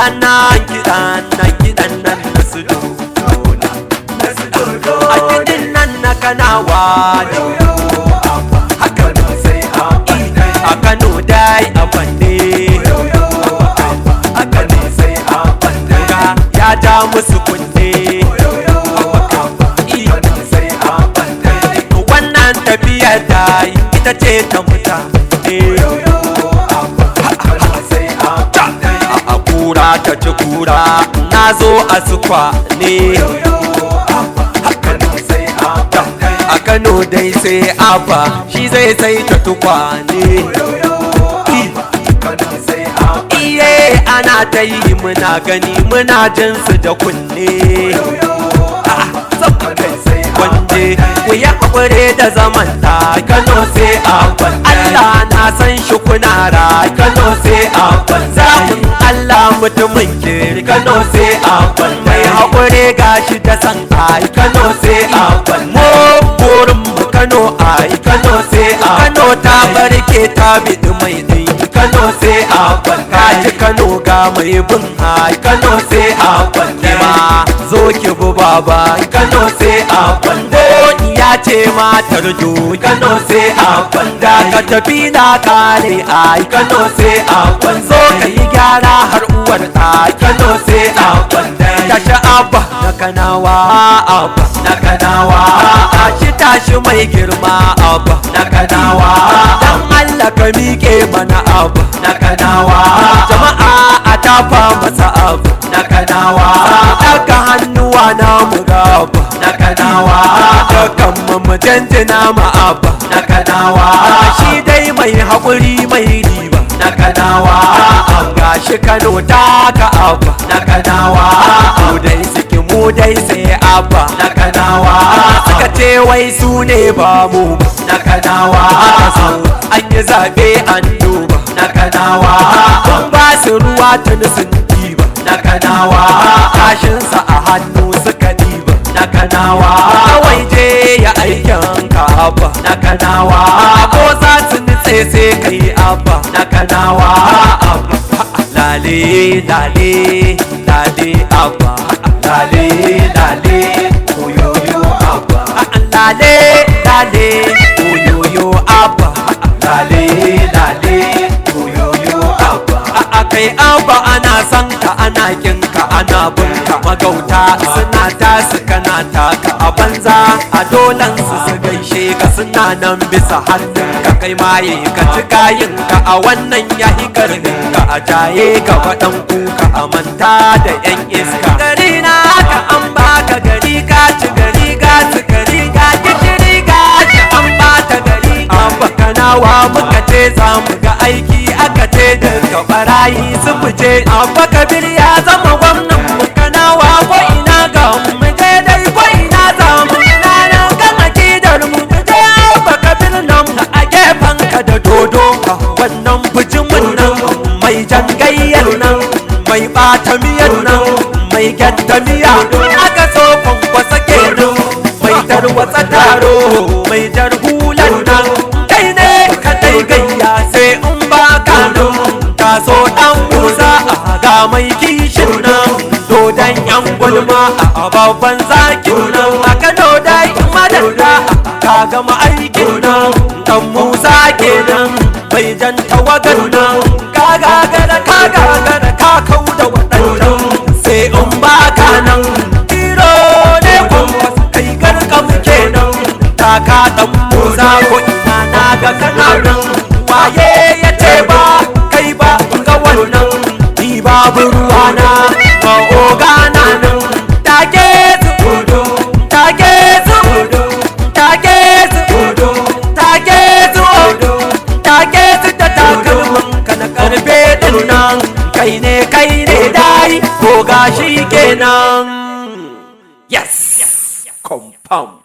na kiɗa na kiɗan nan na su dodona a kiɗin nan na kanawa ne haka a kano dai a bande ga ya ja musu kunne wannan tafiyar da ita ce ta mutane a kura ta ci kura na zo a sukwa ne a kano dai sai abba shi zai sai ta tukwane iye ana ta yi muna gani muna jin su da kunne wanje ku yi haƙure da zaman ta kano sai abban Allah na san shi kuna ra kano sai abban zaɓin Allah mutumin kiri kano sai abban mai haƙure gashi da san ai kano sai abban mu burin mu kano ai kano sai a kano ta barke ta biɗi mai ɗin kano sai abban kaji kano ga mai bin ai kano sai abban ma zo ki bu baba kano sai abban ya ce matar jo kano sai abban da ka tafi na kare ai kano sai abban zo ka yi gyara har uwar ai kano sai abban tashi abba na kanawa abba na kanawa tashi tashi mai girma abba na kanawa dan Allah ka miƙe mana abba na kanawa jama'a a tafa masa abba na kanawa daga hannuwa na mu gaba na kanawa dukkan mu mu janjina ma abba na kanawa shi dai mai haƙuri mai riba na kanawa gashi Kano ta ka abba na kanawa mu dai suke mu dai sai abba na kanawa suka ce wai su ne ba mu na kanawa an yi zaɓe an duba na kanawa kun ba su ruwa tuni sun diba na kanawa kashinsa a hannu suka diba na kanawa kawai je ya aikin ka abba na kanawa ko za su nutse sai kai abba na kanawa abba lale lale lale abba lale lale oyoyo abba lale lale oyoyo abba lale lale oyoyo abba a kai abba ana san ka ana kin ka ana bin ka magauta suna tasu kana taka a banza a dolan su su gaishe ka suna nan bisa hannun ka kai maye ka ci kayin ka a wannan yahi karnin ka a jaye ka faɗan kuka a manta da yan iska gari na ka an baka gari ka ci gari ka ci gari ka gishiri ka ci an bata gari abba kanawa muka ce za mu ga aiki aka ce daga barayi su fice abba kabir ya zama gwamnan mu kanawa ko ina ga mu mu je dai ko ina za mu ina nan kan akidar mu mu je abba kabir nan a gefen ka da dodo wannan bijimin nan mai jangayyar nan mai bata miyar nan mai gyatta miya aka so kwankwasa kenan mai tarwatsa taro mai jar hulan nan kai ne ka dai gayya sai in ba ka nan ka so dan musa a ga mai kishin nan dodon yan gulma a babban zakin nan a kano dai madalla ka gama aikin nan dan musa kenan mai jan tawagan nan ka gagara ka gagara ka kau da waɗannan sai in ba ka nan tiro ne kwanwas kai garkam kenan taka dan musa ko ina na ga kana nan waye ya ce ba kai ba ga wannan ni babu ruwana ba ogana nan take su kudu take su kudu take su kudu take su kudu take su ta takalman ka na karfe din nan kai ne kai ne dai ko gashi kenan yes confirm